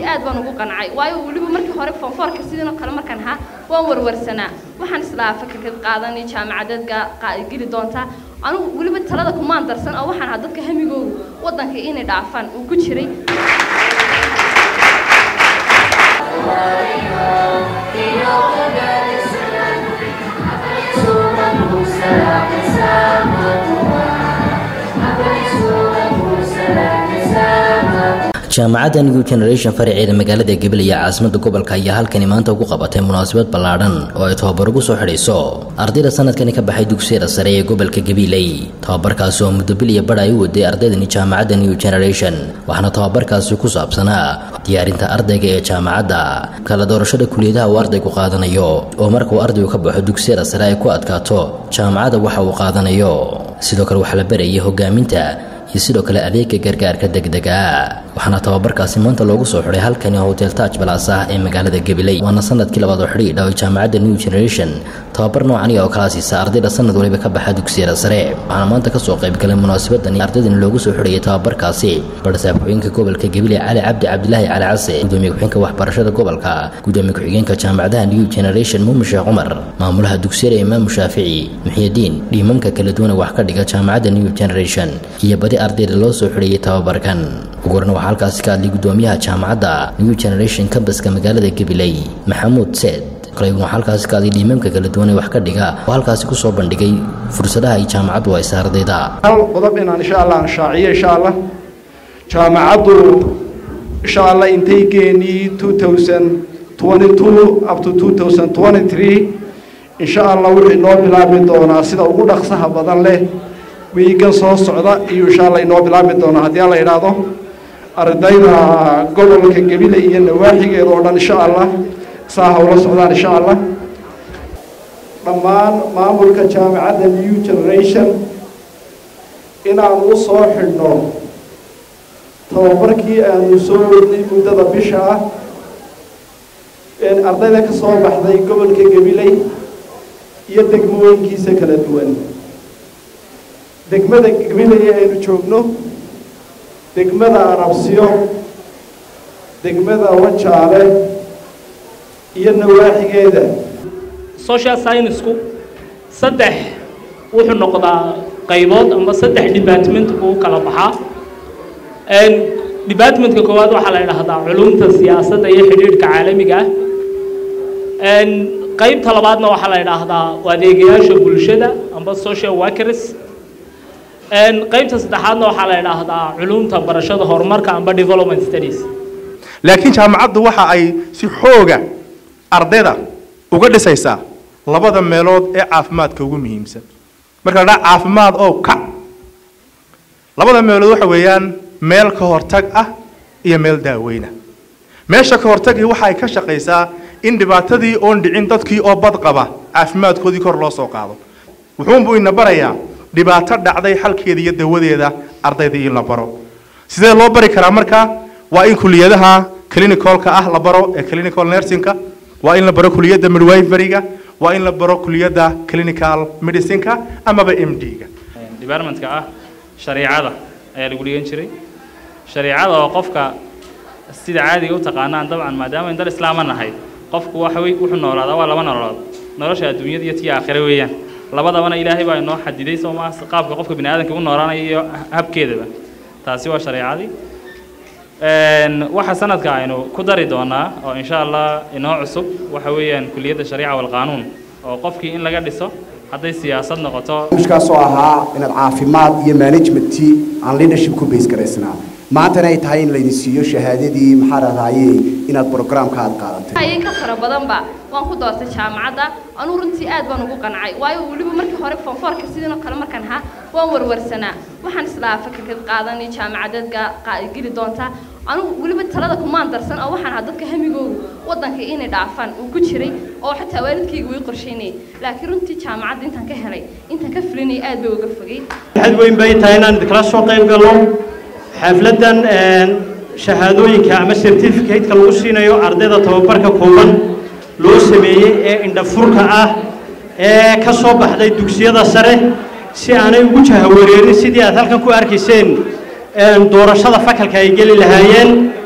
aad baan ugu qancay waayo weliba markii hore foonfoorka sidan oo kale markaan ahaa waan warwarsanaa waxaan islahaa fakarkad qaadani jaamacadeedka geli doontaa anugu weliba talada kumaan darsan oo waxaan ahaa dadka hamigoogu waddanka inay dhaafaan uu ku jiray jaamacadda new generation faraceeda magaalada gabiley ee caasimada gobolka ayaa halkani maanta ugu qabatay munaasabad ballaadhan oo ay tababar ugu soo xidhayso ardayda sanadkani ka baxay dugsiyada sare ee gobolka gabiley tababarkaasi oo muddo bil iyo badh ay u waday ardaydani jaamacadda new generation waxaana tababarkaasi ku saabsanaa diyaarinta ardayga ee jaamacadda kala doorashada kuliyadaha uu ardaygu qaadanayo oo markauu ardaygu ka baxo dugsiyada sare ay ku adkaato jaamacadda waxa uu qaadanayo sidoo kale waxaa la barayay hogaaminta iyo sidoo kale adeega gargaarka degdega waxaana tababarkaasi maanta loogu soo xidhay halkani hotel taj balas ah ee magaalada gabiley waana sanadkii labaad oo xidhiidha oo jaamacadda new generation tababar noocani oo kala siisa ardayda sanad waliba ka baxa dugsiyada sare waxaana maanta kasoo qaybgalay munaasabadani ardaydani loogu soo xidhayay tababarkaasi barsaab ku-xigeenka gobolka gabiley cali cabdi cabdilaahi cali case gudoomiye ku-xigeenka waxbarashada gobolka gudoomiye ku-xigeenka jaamacadaha new generation muumin sheekh cumar maamulaha dugsiyada imaamu shaafici muxyidiin dhiimamka kala duwana wax ka dhiga jaamacadda new generation iyo badi ardayda loo soo xidhayay tababarkan ugu horna waxaa halkaasi ka hadlay gudoomiyaha jaamacadda new generation cambaska magaalada gabiley maxamuud seed kaleguna waxaa halkaasi ka hadlay dhiimamka kala duwan ee wax ka dhiga oo halkaasi kusoo bandhigay fursadaha ay jaamacaddu haysa ardayda hal qodob inaan insha allah anshaaciyo insha allah jaamacaddu insha allah intaygeennii two thousand twenty two up to two thousand twenty three insha allah wixii noo bilaabi doonaa sida ugu dhaqsaha badan leh wiigan soo socda iyo insha allah inoo bilaabi doonaa haddii alla idhaahdo ardayda gobolka gebile iyo nawaaxigeeda oo dhan insha allah saa hawla socdaan insha allah dhammaan maamulka jaamacadda new generation inaan u soo xidhno tababarkii aanu soo wadnay muddada bisha ah ardayda ka soo baxday gobolka gabiley iyo degmooyinkiisa kala duwan degmada gabiley aynu joogno degmada arabsiyo degmada wajaale iyo nawaaxigeeda social scienceku saddex wuxuu noqdaa qaybood ama saddex department buu u kala baxaa departmentka koowaad waxaa la idhaahdaa culumta siyaasadda iyo xidhiidhka caalamiga ah qaybta labaadna waxaa la idhaahdaa adeegayaasha bulshada amba social workers qaybta saddexaadna waxaa la idhaahdaa culumta barashada horumarka amba development studies laakiin jaamacaddu waxa ay si xooga ardayda uga dhisaysaa labada meelood ee caafimaadka ugu muhiimsan marka la dhaha caafimaad oo kac labada meelood waxa weeyaan meel ka hortag ah iyo meel daaweyna meesha ka hortagii waxa ay ka shaqaysaa in dhibaatadii oon dhicin dadkii oo bad qaba caafimaadkoodii kor loo soo qaado wuxuunbuu ina barayaa dhibaato dhacday xalkeeda iyo dawadeeda ardayda in la baro sidee loo bari karaa markaa waa in kuliyadaha clinicalka ah la baro ee clinical nursingka waa in la baro kuliyadda midwiferyga waa in la baro kuliyadda clinical medicineka amaba m d-ga departmentka ah shareicada ayaa lagu dhigan jiray shareicada oo qofka sida caadiga u taqaanaan dabcan maadaama in dal islaama nahay qofku waxa wey wuxuu noolaadaa waa laba nololood nolosha adduunyada iyo tii aakhire weeyaan labadabana ilaahay baa inoo xadiday soo maa qaabka qofka bini aadamka u noolaanaya iyo habkeedaba taasi waa shareicadii waxa sanadka aynu ku dari doonaa oo insha allah inoo cusub waxa weeyaan kuliyadda shariica walqaanuun oo qofkii in laga dhiso hadday siyaasad noqoto kaasoo ahaa inaad caafimaad iyo managementii aan leadership ku base garaysnaa maantana ay tahay in laydin siiyo shahaadadii maxaa rahdaye inaad programka aad qaadatay ayay ka fara badanba waan ku doortay jaamacadda anugu runtii aad baan ugu qancay waayo weliba markii hore foonfoorka sidan oo kale markaan ahaa waan warwarsanaa waxaan islahaa fakarkad qaadani jaamacadeedka geli doontaa anugu weliba talada kumaan darsan oo waxaan ahaa dadka hamigoogu waddanka inay dhaafaan uu ku jiray oo xataa waalidkayga way qorsheynayay laakiin runtii jaamacadda intaan ka helay intaan ka fulinayay aad bay uga fogay waxaad weyn bay tahay inaan kala soo qayb galno xafladdan shahaadooyinka ama certificate-ka lagu siinayo ardayda tababarka kooban loo sameeyey ee indhafurka ah ee ka soo baxday dugsiyada sare si aanay ugu jahawareerin sidii aad halkan ku arkayseen doorashada fakalka ay geli lahaayeen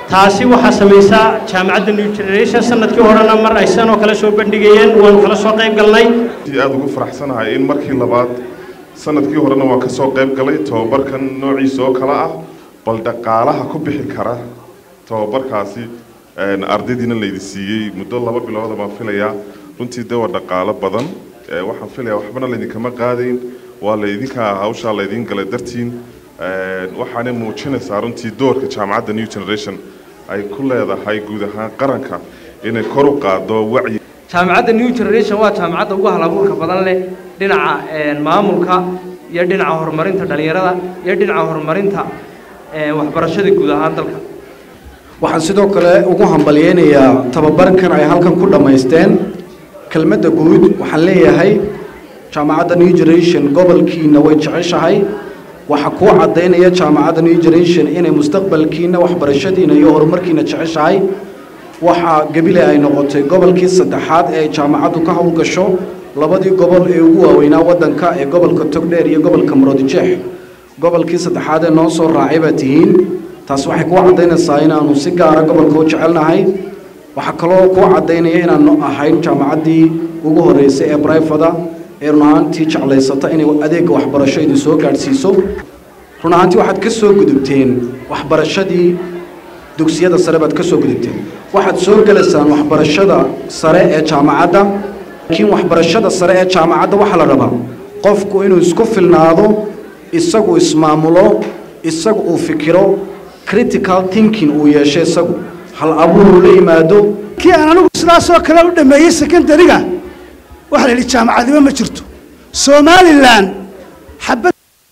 taasi waxaa samaysaa jaamacadda new generation sanadkii horena mar ay sanoo kale soo bandhigayeen waanu kala soo qayb galnay aada ugu faraxsanahay in markii labaad sanadkii horena waan ka soo qayb galay tobabarkan noociisa oo kale ah bal dhaqaalaha ku bixi kara tobabarkaasi ardaydiina laydi siiyey muddo laba bilooda baan filayaa runtii de waa dhaqaalo badan waxaan filayaa waxbana laydinkama qaadayn waa laydinka hawshaa laydin galay dartiin waxaanay muujinaysaa runtii doorka jaamacadda new generation ay ku leedahay guud ahaan qaranka inay kor u qaado wacyi jaamacadda new generation waa jaamacadda ugu halabuurka badan leh dhinaca maamulka iyo dhinaca horumarinta dhallinyarada iyo dhinaca horumarinta waxbarashada guud ahaan dalka waxaan sidoo kale ugu hambalyeynayaa tababarkan ay halkan ku dhammaysteen kelmadda guud waxaan leeyahay jaamacadda new generation gobolkiina way jeceshahay waxaa kuu caddaynaya jaamacadda new generation inay mustaqbalkiina waxbarashadiina iyo horumarkiina jeceshahay waxaa gebile ay noqotay gobolkii saddexaad ee ay jaamacaddu ka howlgasho labadii gobol ee ugu waaweynaa waddanka ee gobolka togdheer iyo gobolka muroodijeex gobolkii saddexaad ee noo soo raacay baa tihiin taas waxay kuu caddaynaysaa inaanu si gaara gobolka u jecelnahay waxaa kaloo kuu caddaynaya inaanu ahayn jaamacaddii ugu horreysay ee brifada ee run ahaantii jeclaysata inay adeegga waxbarasho idin soo gaadhsiiso run ahaantii waxaad ka soo gudubteen waxbarashadii dugsiyada sare baad ka soo gudubteen waxaad soo gelaysaan waxbarashada sare ee jaamacadda laakiin waxbarashada sare ee jaamacadda waxaa la rabaa qofku inuu isku filnaado isagu ismaamulo isagu uu fikiro critical thinking uu yeesho isagu hal abuur uu la yimaado kii aan anigu sidaasoo kale u dhammeeyey secondariga waxaa la yidhi jaamacadnimo ma jirto somalilan xabad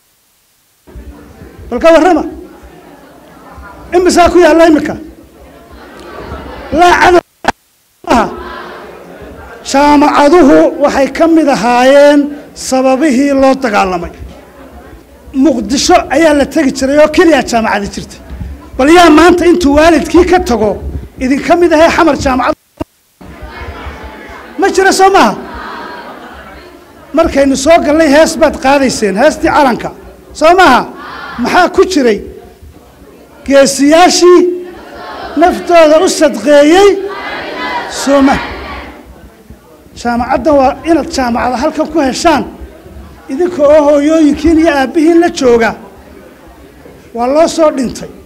bal ka warrama imisaa ku yaalla iminka laa cadow jaamacaduhu waxay ka mid ahaayeen sababihii loo dagaalamay muqdisho ayaa la tegi jiray oo keliya jaamacada jirtay bal yaa maanta intuu waalidkii ka tago idinka mid ahee xamar jaamacad ma jira soo maaha markaynu soo gallay hees baad qaadayseen heestii calanka soo maaha maxaa ku jiray geesiyaashii naftooda u sadqeeyey sooma jaamacaddan waa inaad jaamacada halkan ku heshaan idinka oo hooyooyinkiin iyo aabbihiin la jooga waa loo soo dhintay